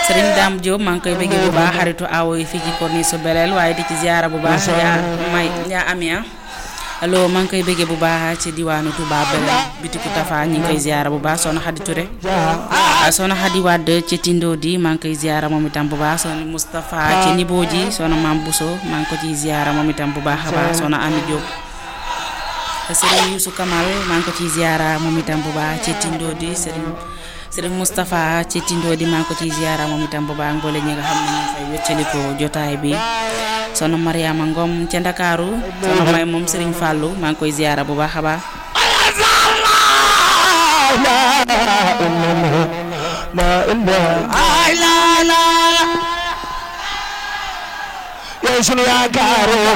Serigne Dame Diop maa ngi koy bëggee bu baax xaritu awo yi fii ci corniche su Belel waaye di ci ziara bu baax yaa may yaa amia allo maa ngi koy bëggee bu baax ci diwaanu Touba Belel bitiku Tafa ñi ngi koy ziara bu baax soxna Xadi Touré soxna Xadi Wade ci Tindo di maa ngi koy ziara moom itam bu baax soxna Moustapha ci Nibo ji soxna Mam Bousso maa ngi ko ciy ziara moom itam bu baax a baax soxna Ami Diop Serigne Youssou Kamal maa ngi ko ciy ziara moom itam bu baax ci Tindo di Serigne Serigne Moustapha ci Tindo di maa ngi ko ciy ziara moom itam bu baax mboole ñi nga xam ne ñu fay wéccaliko jotaay bi soxna Mariama Ngom ca Ndakaaru soxna may moom Serigne Fallou maa ngi koy ziara bu baax a baax ay la la yow sunu yaakaar